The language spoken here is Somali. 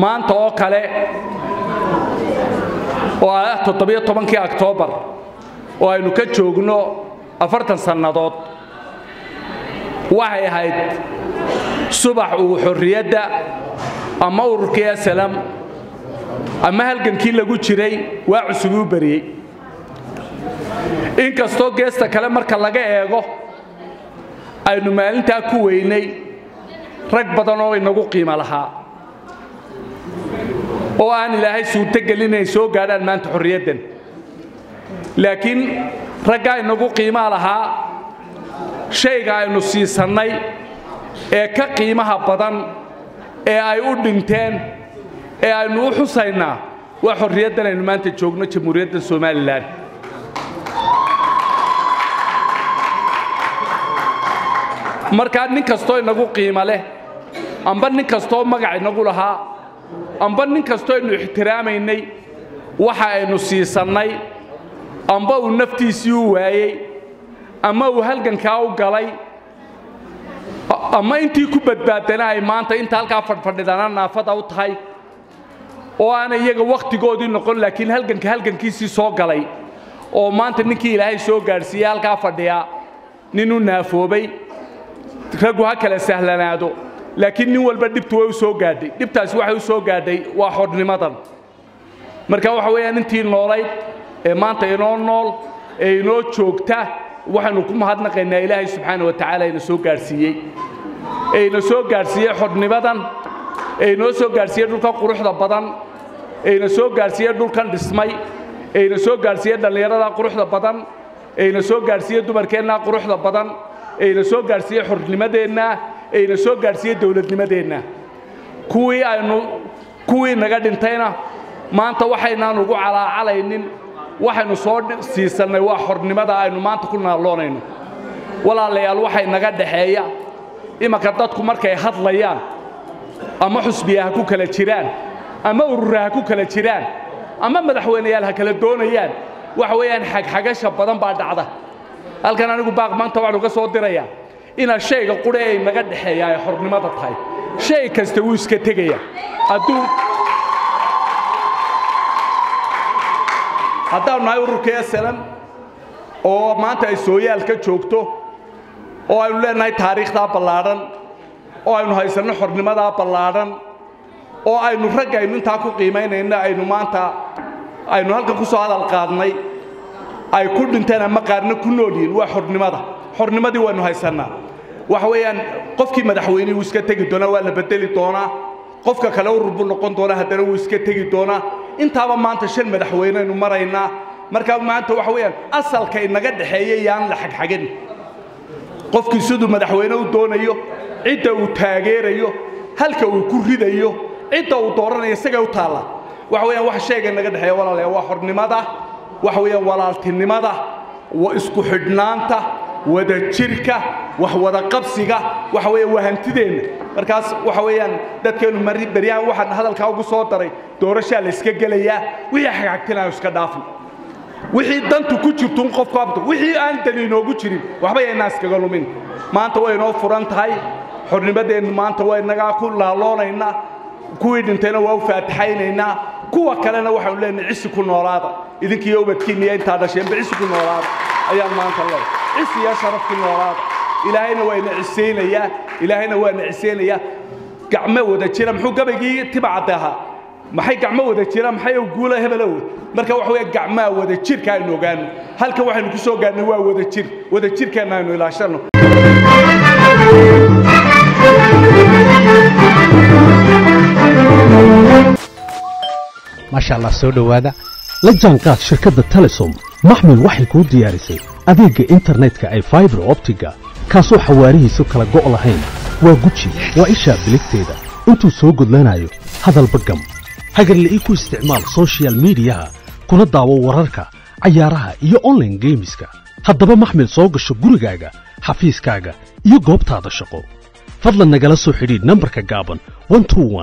maanta oo kale oo ah toddobiyo tobankii oktoobar oo aynu ka joogno afartan sannadood waxay ahayd subax uu xorriyadda ama ururkii asalam ama halgankii lagu jiray waa cusubuu beriyey inkastoo geesta kale marka laga eego aynu maalintaa ku weynay rag badan oo inagu qiimo lahaa oo aan ilaahay suurtogelin inay soo gaadhaan maanta xorriyaddan laakiin raggaa inagu qiimaa lahaa shayga aynu siisannay ee ka qiimaha badan ee ay u dhinteen ee aynu u xusaynaa waa xorriyaddan aynu maanta joogno jamhuuriyadda somalilan markaa nin kastoo inagu qiimo leh amba nin kastoo magac inagu lahaa amba nin kastoo aynu ixtiraamaynay waxa aynu siisannay amba uu naftiisii u waayey ama uu halgankaa u galay ama intii ku badbaadana ay maanta inta halkaa fadhfadhidana naafada u tahay oo aana iyaga wakhtigoodii noqon laakiin halganka halgankiisii soo galay oo maanta ninkii ilaahay soo gaadhsiiyey halkaa fadhiya nin u naafoobay raggu ha kala sahlanaado laakiin nin walba dhibtu way u soo gaadhay dhibtaasi waxay u soo gaadhay waa xornimadan marka waxa weeyaan intii noolayd ee maanta inoo nool ee inoo joogta waxaynu ku mahadnaqaynaa ilaahay subxaana wa tacaala ina soo gaadhsiiyey ee ina soo gaadhsiiyey xornimadan ee inoo soo gaadhsiiyey dhulkan quruxda badan ee ina soo gaadhsiiyey dhulkan dhismay ee ina soo gaadhsiiyey dhallinyarada quruxda badan ee ina soo gaadhsiiyey dumarkeennaa quruxda badan ee ina soo gaadhsiiyey xornimadeenna ee ina soo gaadhsiiyey dowladnimadeenna kuwii aynu kuwii naga dhintayna maanta waxaynaan ugu calaacalaynin waxaynu soo siisannay waa xornimada aynu maanta ku naalloonayno walaalayaal waxay naga dhaxeeya imanka dadku markay hadlayaan ama xusbiya ha ku kala jiraan ama urura ha ku kala jiraan ama madaxweyneyaal ha kala doonayaan waxa weeyaan xagxagasha badan baa dhacda halkan anigu baaq maanta waxaan uga soo dirayaa inaad shayga qudhe ay naga dhexeeya ay xornimada tahay shay kasta wuu iska tegaya hadduu haddaanu nahay ururkii asalam oo maanta ay sooyaal ka joogto oo aynu leenahay taariikhdaa ballaadhan oo aynu haysanno xornimadaa ballaadhan oo aynu ragga aynu intaa ku qiimaynayna aynu maanta aynu halkan ku soo hadal qaadnay ay ku dhinteen ama qaarna ku nool yihiin waa xornimada xornimadii waynu haysannaa waxa weeyaan qofkii madaxweynihii wuu iska tegi doonaa waa la bedeli doonaa qofka kale urur buu noqon doonaa haddana wuu iska tegi doonaa intaaba maanta shan madaxweyneynu maraynaa markaa maanta waxa weeyaan asalka inaga dhexeeya yaan la xagxagin qofkii siduu madaxweyne u doonayo cidda uu taageerayo halka uu ku ridayo cidda uu dooranayo isagay u taalla waxa weeyaan wax shayga inaga dhexeeya walaalaya waa xornimada waxa weeyaan walaaltinimada isku xidhnaanta wadajirka wax wada qabsiga waxa weeye waa hantideenna markaas waxa weeyaan dadkeennu beryahan waxaan hadalkaa ugu soo daray doorashaa la iska gelayaa wixii xagxagtinayo iska dhaafin wixii dantu ku jirtun qofku abto wixii aan dani inoogu jirin waxba yaynaa iskaga lumin maanta way inoo furan tahay xornimadeennu maanta waa inagaa ku laaloonaynaa kuwii dhintayna waa u faataxaynaynaa kuwa kalena waxaanu leenahay cisi ku noolaada idinkiiyo ubadkiinniyo intaa dhasheenba cisi ku noolaada ayaan maanta leehay cisi iyo sharaf ku noolaada ilaahayna waa ina cisaynayaa ilaahayna waa ina cisaynayaa gacmo wada jira muxuu gabaygii tibacadde ahaa maxay gacmo wada jira maxay guula hebelow marka waxa weeye gacmaha wada jirka aynu ogaano halkan waxaynu ku soo gaarnay waa wada jir wada jirkeenna aynu ilaashano maasha allah soo dhowaada la jaanqaad shirkadda telesom maxmil waxay kuu diyaarisay adeegga internetka ay faibar optiga kaasoo xawaarihiisu kala go' lahayn waa guji waa ishaa biligteeda intuu soo gudlanayo hadalba gam hagarle ii ku isticmaal sochial midiyaha kuna daawo wararka cayaaraha iyo onlaine geemiska haddaba maxmil soo gasho gurigaaga xafiiskaaga iyo goobtaada shaqo fadlan nagala soo xidhiidh nambarka gaaban